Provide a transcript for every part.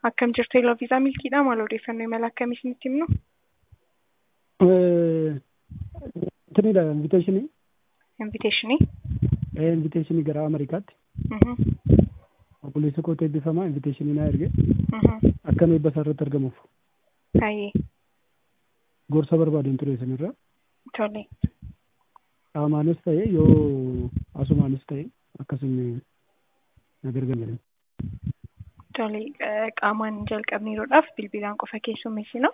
Akkam jirtu Eloo Viizaa Milkiidha. Maal odeeffannoo imala akkamii isinitti himnu? Tinidha inviteeshinii. Inviteeshinii. Inviteeshinii gara Ameerikaatti. Obboleessa kootu eebbifamaa inviteeshinii naa erge. Akka eebba isaa irratti argamuuf. Baay'ee. Gorsa barbaadeen ture isinirra. Tole. Qaamaanis ta'e yoo asumaanis ta'e akkasuma na gargaaran. Tole qaamaan jalqabniiruudhaaf bilbilaan qofa keessummeessina.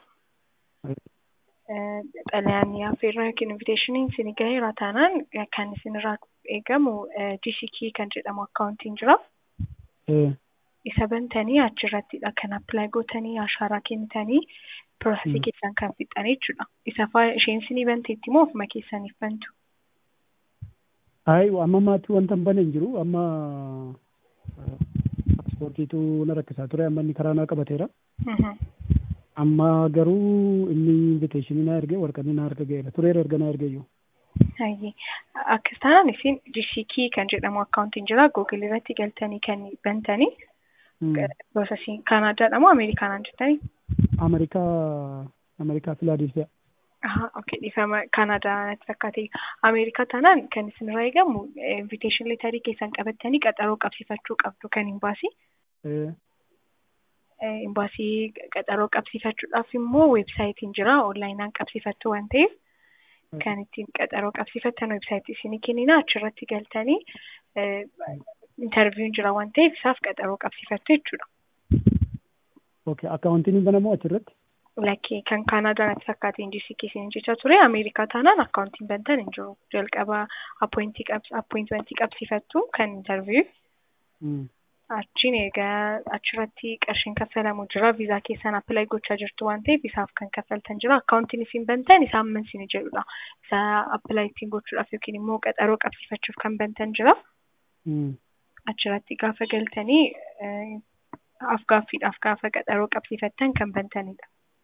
Xalayaan affeerraa yookiin inviteeshiniin isin gaheera taanaan kan isinirraa eegamu GCK kan jedhamu akkaawuntiin jira. Isa bantanii achirrattidha kan appilaayi gootanii ashaaraa kennitanii piroosesii keessan kan fixxanii jechuudha. Isa faa isheen isinii banteetti moo ofuma keessaniif bantu? Ayi amma maatii wanta hin bane hin jiru amma paaspoortiitu na rakkisaa ture amma inni karaa naa qabateera. Amma garuu inni inviteeshinii naa erge warqanni naa harka ga'eera tureera erga naa ergeeyyuu. Hayyee akkas taanaan isin GCK kan jedhamu akkaawuntiin jira Google irratti galtanii kan bantanii piroosesii Kaanaadaadha moo Ameerikaanaan jettanii? Ameerikaa Ameerikaa Filaadelfiyaa. Aha, okay. Dhiifama Kaanaadaa natti fakkaate. Ameerikaa taanaan kan isinirraa eegamu inviteeshin leetarii keessan qabattanii qaxaroo qabsiifachuu qabdu kan imbaasii. Imbaasii qaxaroo qabsiifachuudhaaf immoo weebsaayitiin jira onlaayinaan qabsiifattu waan ta'eef kan ittiin qaxaroo qabsiifattan weebsaayitii isinii kennina achirratti galtanii intarviiyuun jira waan ta'eef isaaf qaxaroo qabsiifattu jechuudha. Okay, akkaawuntiin banamoo achirratti? Lakkee kan Kaanaadaa natti fakkaate injisii keessan jecha ture Ameerikaa taanaan akkaawuntiin bantan hin jiru. Jalqaba appointimentii qabsiifattu kan intarviiyuu. Achiin egaa achirratti qarshiin kaffalamu jira. Viizaa keessan appilaayi gochaa jirtu waan ta'eef isaaf kan kaffaltan jira. Akkaawuntiin isin bantan isaa amma isin jedhudha. Isa appilaayi ittiin gochuudhaaf yookiin immoo qaxaroo qabsiifachuuf kan bantan jira. Achirratti gaafa galtanii afgaaffiidhaaf gaafa qaxaroo qabsiifattan kan bantanidha.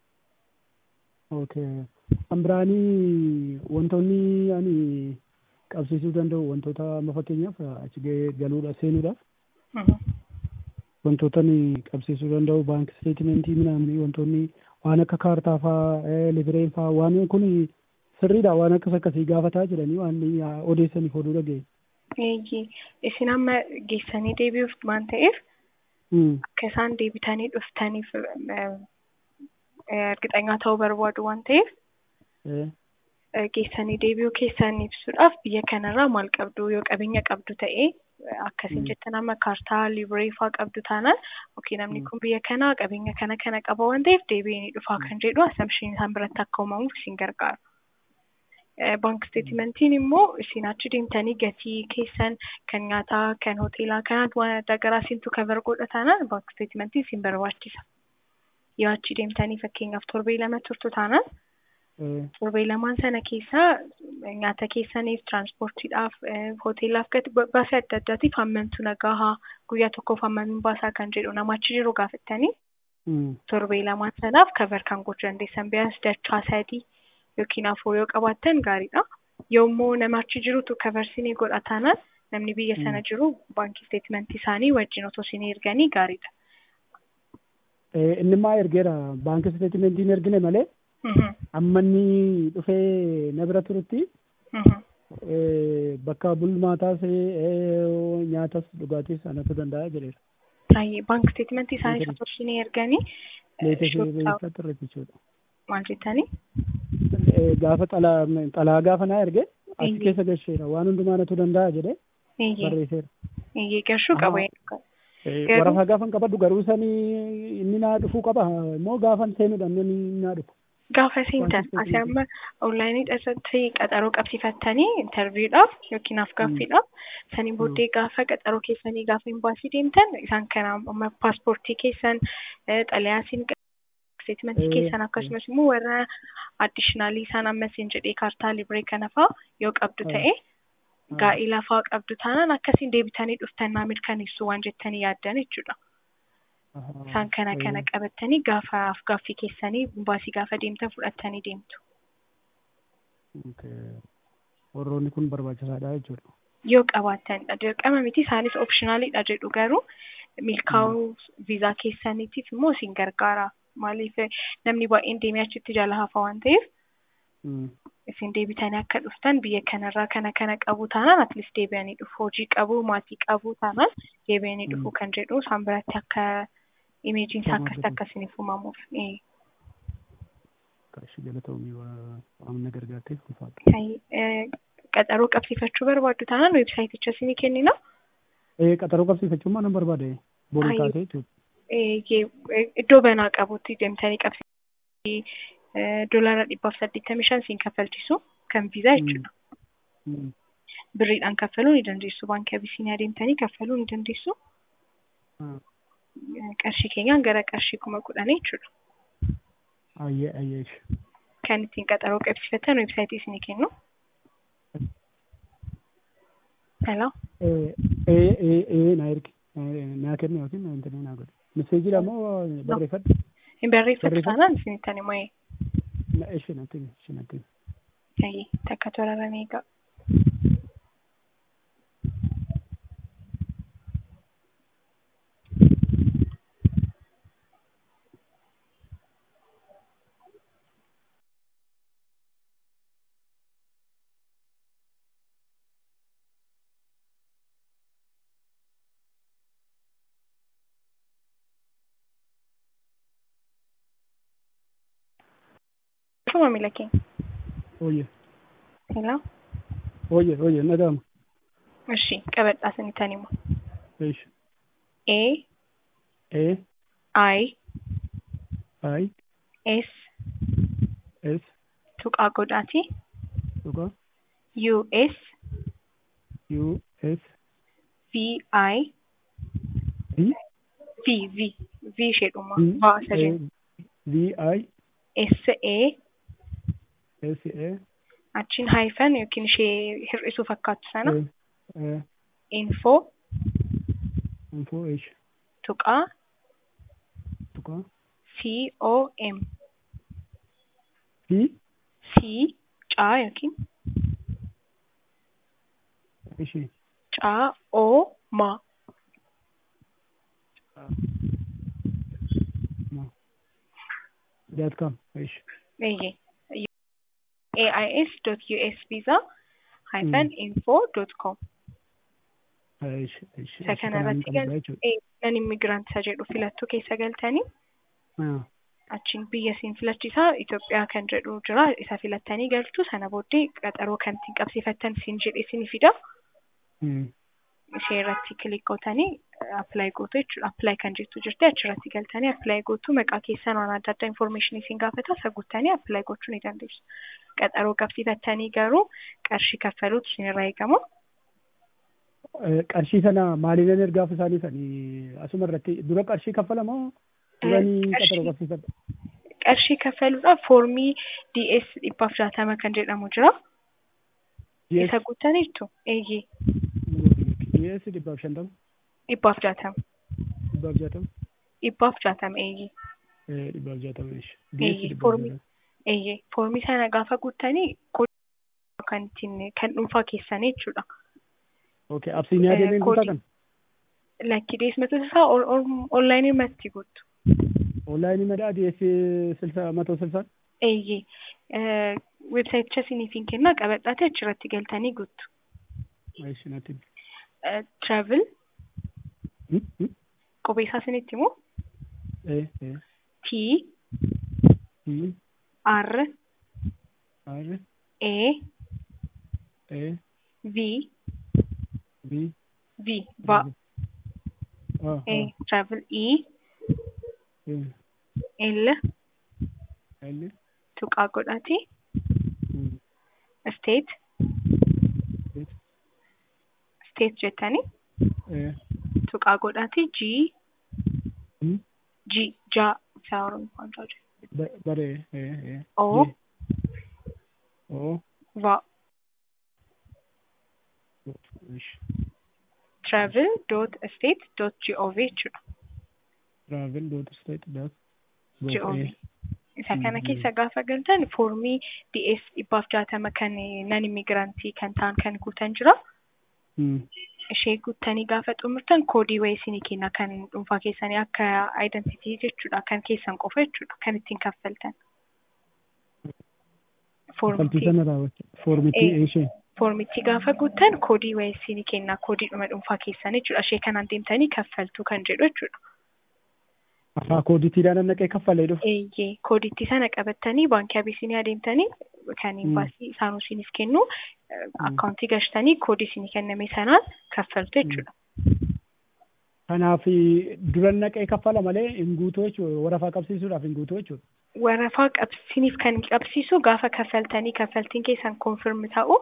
Okay. Kan biraanii wantoonni ani qabsiisuu danda'u wantoota amma fakkeenyaaf achi galuudhaaf seenuudhaaf. Wantoota qabsiisuu danda'u baankii isteetimentii midhaanii wantoonni waan akka kaartaa fa'aa libireen fa'aa waan kun sirriidha waan akkas akkasii gaafataa jedhanii waan odeessaniif oduu dhaga'e. Isin amma geessanii deebi'uuf waan ta'eef akka isaan deebitanii dhuftaniif ergixanyaa ta'uu barbaadu waan ta'eef geessanii deebi'uu keessan ibsuudhaaf biyya kanarraa maal qabdu yoo qabeenya qabdu ta'ee akkasiin jettan amma kaartaa libree fa'aa qabdu taanaan yookiin namni kun biyya kanaa qabeenya kana kana qaba waan ta'eef deebi'anii dhufaa kan jedhu assumption isaan biratti akka uumamuuf isin gargaara. Baank isteetimentiin immoo isin achi deemtanii gatii keessan kan nyaataa kan hoteelaa kan waan adda garaa isintu kabar godha taanaan baank isteetimentii isin barbaachisa. Yoo achi deemtanii fakkeenyaaf torbee lama turtu taanaan torbee lamaan sana keessaa nyaata keessaniif tiraanspoortiidhaaf hoteelaaf gati baasii adda addaatiif hammamtu nagaa guyyaa tokkoof hammamiin baasaa kan jedhu nama achi jiru gaafattanii torbee lamaan sanaaf kabar kan gochuu dandeessan biyyaas dachaa sadii yookiin afur yoo qabaattan gaariidha. Yommuu nama achi jirutu kabarsinii godha taanaan namni biyya sana jiru baankii isteetimentii isaanii wajjin otoo isin erganii gaariidha. Inni maa ergeera baankii isteetimentiin ergine malee amma inni dhufee na bira turutti bakka bulmaataas nyaatas dhugaatis anatu danda'a jedheera. Baay'ee baankii isteetimentii isaanii otoo isin erganii maal jettanii? Gaafa xalaa gaafa naa erge achi keessa galcheera waan hundumaa natu danda'a jedhee barreesseera. Iyyee gashuu qaba. Warafaa gaafan qabadhu garuu sanii inni naa dhufuu qaba immoo gaafan seenuudhaan inni naa dhufu. Gaafa seentan asii amma onlaayinii irratti qaxaroo qabsiifattanii intarviidhaaf yookiin afgaaffiidhaaf saniin booddee gaafa qaxaroo keessanii gaafa imbaasii deemtan isaan kana amma paaspoortii keessan xalayaasiin isteetimentii keessan akkasumas immoo warra addishinaalii isaan ammasiin jedhee kaartaa libree kana fa'aa yoo qabdu ta'e gaa'ila fa'aa qabdu taanaan akkasiin deebitanii dhuftan naa mirkaneessu waan jettanii yaaddan jechuudha. Isaan kana kana qabattanii gaafa afgaaffii keessanii baasii gaafa deemtan fudhattanii deemtu. Warroonni kun barbaachisaadha jechuudha. Yoo qabaattanidha. Dirqama miti isaanis opshinaaliidha jedhu garuu milkaa'uu viizaa keessaniitiif immoo isin gargaara. Maaliif namni baay'een deemee achitti jala hafa waan ta'eef isin deebitanii akka dhuftan biyya kanarraa kana kana qabu taanaan atleast deebi'anii dhufu hojii qabu maatii qabu taanaan deebi'anii dhufu kan jedhu isaan biratti akka imeejiin isaa akkasitti akkasiniif uumamuuf. Qarshii galatoomii waan na gargaarteef ulfaadha. Qaxaroo qabsiifachuu barbaaddu taanaan weebsaayiticha isinii kennina. Qaxaroo qabsiifachuu maa nan barbaade boru taatee jechuudha. Iddoo banaa qabutti deemtanii qabsiifachuu doolaara dhibbaaf saddeettamii shan siin kaffalchisu kan viizaa jechuudha. Birriidhaan kaffaluu ni dandeessu. Baankii Abisiiniyaa deemtanii kaffaluu ni dandeessu. Qarshii keenyaan gara qarshii kuma kudhanii jechuudha. Ayyee ayyee. Kan ittiin qaxaroo qabsiifatan weebsaayitii isinii kennu. Hello. Ee ee ee na ergi naa kennu yookiin intarneet naa godhe. Meseejii moo barreeffadhu? Hin barreeffatu taanaan isinittan immoo Na ishee natti ishee natti. Ayi takka toraran eegaa. maamila keenya. Ooyye. Hello. Ooyye ooyye nagama. Ishi qabadhaa sanitan immoo. Ishi. A A I I S S tuqaa godhaati tuqa U S U S V I V V V V isheedhuma V baasa jennu V I S A S A achiin haayifan yookiin ishee hir'isuu fakkaatu sana A info info ishi tuqaa tuqa C O M V C caa yookiin ishi caa O ma ma dot com ishi eeyyee AIS dot US visa hyphen info dot com ishi ishi isa kanarratti galtee nan immigrant isa jedhu filattuu keessa galtanii achiin biyya siin filachiisaa Itoophiyaa kan jedhu jira isa filattanii galtu sana booddee qaxaroo kan ittiin qabsiifattan siin jedhe isin fida ishee irratti kilik gootanii appilaayi gootu jechuudha appilaayi kan jettu jirti achirratti galtanii appilaayi gootu maqaa keessan waan adda addaa infoormeeshinii siin gaafata isa guuttanii appilaayi gochuu ni dandeessu qaxaroo qabsiifattanii garuu qarshii kaffaluutu isinirraa eegama. qarshii sana maaliin ergaaf isaanii sanii asuma irratti dura qarshii kaffalamoo duranii qaxaroo qabsiifadha. Qarshii kaffaluudhaaf foormii DS dhibbaaf jaatama kan jedhamu jira. Isa guuttaniirtu eeyyee. DS dhibbaaf shantama. Dhibbaaf jaatama. Dhibbaaf jaatama. Dhibbaaf jaatama eeyyee. Dhibbaaf jaatama ishi. Eeyyee foormii eeyyee foormii sana gaafa guuttanii kan ittiin kan dhuunfaa keessanii jechuudha. Okay, absiiniyaa deemee guutaa kan? Lakki deesmatu isaa onlaayinii matti guutu. Onlaayinii madaa deessee silsa matoo silsaan? Eeyyee. Weebsaayiticha isiniif hin kennaa qabadhaate achirratti galtanii guutu. Ishi natti. Travel. Qubee isaa isinitti immoo? T. T. R. R. A. A. V. V. V. Va. Ah, A. Travel E. ah. L. L. Tuqaa godhaati. Mm. State. State. State jettanii. Eh. Tuqaa godhaati. G. Mm. G. Ja. Isaa Oromoon jaa jedhu. Ba- Bare. Eh. Eh. O. G. O. Va. Ishi. Travel dot state dot gov jechuudha. Travel dot state dot gov. Eh. Isa kana Mm. keessa gaafa galtan foormii DS dhibbaaf jaatama kan nan immigirantii kan ta'an kan guutan jira. Mm. ishee guuttanii gaafa xumurtan koodii wayii isinii kenna kan dhuunfaa keessanii akka aayidentitii jechuudha kan keessan qofa jechuudha kan ittiin kaffaltan. Kaffaltii sana raawwachuu foormitii ishee. Foormichi gaafa guuttan koodii wayii isinii kenna koodii dhuma dhuunfaa keessan jechuudha ishee kanaan deemtanii kaffaltuu kan jedhu jechuudha. Afaa kooditiidhaan naqee kaffalee dhufu. Eeyyee koodiitti sana qabattanii baankii Abisiiniyaa deemtanii kan baasii isaanuu isiniif kennu akkaawuntii gashtanii koodii isinii kenname sanaan kaffaltu jechuudha. Kanaaf duran naqee kaffala malee hin guutuu jechuudha warafaa qabsiisuudhaaf hin guutuu jechuudha. Warafaa qabsiisaniif kan qabsiisu gaafa kaffaltanii kaffaltiin keessan koonfirmi ta'u.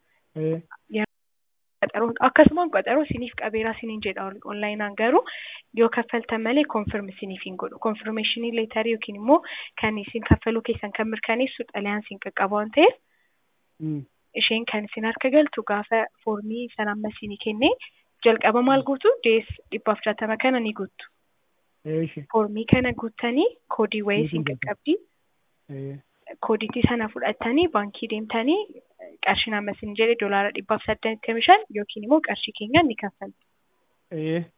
Akkasumaan qaxaroo isiniif qabeeraa isiniin jedha onlaayinaan garuu yoo kaffaltan malee koonfirmi isiniif hin godhu. Koonfirmeeshinii leetarii yookiin immoo kan isin kaffaluu keessan kan mirkaneessu xalayaan isin qaqqaba waan ta'eef. Isheen kan isin harka galtu gaafa foormii sana amma isinii kennee jalqaba maal guutu dees dhibbaaf jaatama kana ni guuttu. Foormii kana guuttanii koodii wayii isin qaqqabdi. Koodiitii sana fudhattanii baankii deemtanii qarshiin amma isin jedhe doolaara dhibbaaf saddeettamii shan yookiin immoo qarshii keenyaan ni kaffaltu.